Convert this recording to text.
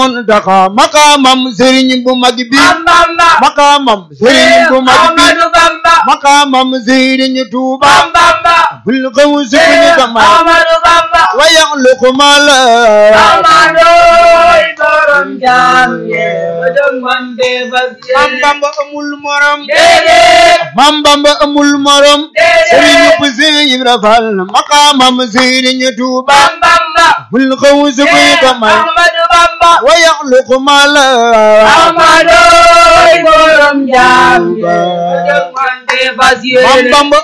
Muntaxa maqaamam sëriñ bu mag bi Mam Bamba maqaamam sëriñ bu mag bi Ahmadu Bamba maqaamam sëriñ Tuuba Mam Bamba bul xaw sukuni kamal Ahmadu Bamba wa yaxluqu ma la Ahmadoy borom jaam ñe ba jóg man de fas Mam yéene Bamba amul morom déedéet Mam Bamba amul morom déedéet sëriñ bu Sëriñ Ibra Fall maqaamam sëriñ Tuuba Mam Bamba bul xaw sukuni kamal Ahmadu Bamba wa yaxluqu ma la Ahmadoy borom jaam ñe ba jóg man de fas Mam yéene Bamba